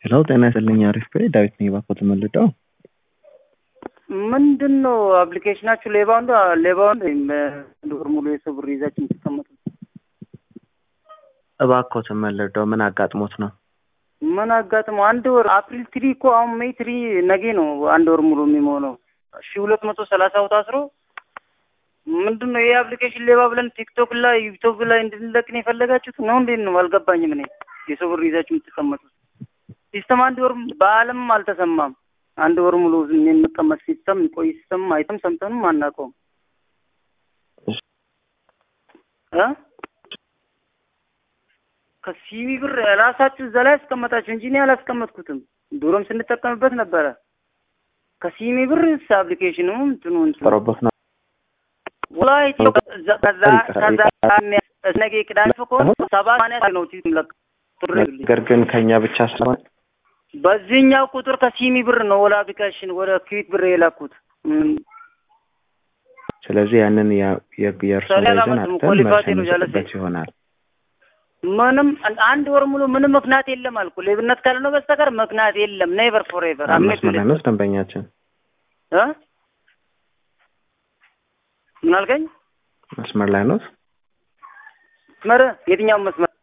ሄሎ ጤና ይስጥልኝ አሪፍ ቤ ዳዊት ነኝ ባኮ ተመልደው ምንድን ነው አፕሊኬሽናችሁ ሌባው እንደ ሌባው እንደ አንድ ወር ሙሉ የሰው ብር ይዛችሁ የምትቀመጡት እባኮ ተመልደው ምን አጋጥሞት ነው? ምን አጋጥሞ አንድ ወር አፕሪል ትሪ እኮ አሁን ሜይ ትሪ ነገ ነው አንድ ወር ሙሉ የሚሆነው ሺ ሁለት መቶ ሰላሳ ቦታ አስሮ ምንድን ነው ይህ አፕሊኬሽን ሌባ ብለን ቲክቶክ ላይ ዩቱብ ላይ እንድንለቅን የፈለጋችሁት ነው? እንዴት ነው አልገባኝም። እኔ የሰው ብር ይዛችሁ የምትቀመጡት ሲስተም አንድ ወር በአለምም አልተሰማም። አንድ ወር ሙሉ የሚቀመጥ ሲስተም ቆይ ሲስተም አይተም ሰምተንም አናውቀውም እ ከሲቢ ብር ራሳችሁ እዛ ላይ ያስቀመጣችሁ እንጂ እኔ አላስቀመጥኩትም። ድሮም ስንጠቀምበት ነበረ። ከሲሚ ብር አፕሊኬሽኑ እንትኑ እንትኑ ጥሮበት ነው ወላሂ ከዛ ከዛ ነገ ቅዳሜ ከሆነ ሰባት ማንያ ነው ለቅ ነገር ግን ከኛ ብቻ ስለሆነ በዚህኛው ቁጥር ከሲሚ ብር ነው ወላ አፕሊኬሽን ወደ ክዊክ ብር የላኩት። ስለዚህ ያንን የእርሱን ይዘን አተን መልስ እንሰጥበት ይሆናል። ምንም አንድ ወር ሙሉ ምንም ምክንያት የለም አልኩ። ሌብነት ካልሆነ በስተቀር ምክንያት የለም። ኔቨር ፎር ኤቨር መስመር ላይ ነው ደንበኛችን እ ምን አልከኝ? መስመር ላይ ነው መስመር የትኛው መስመር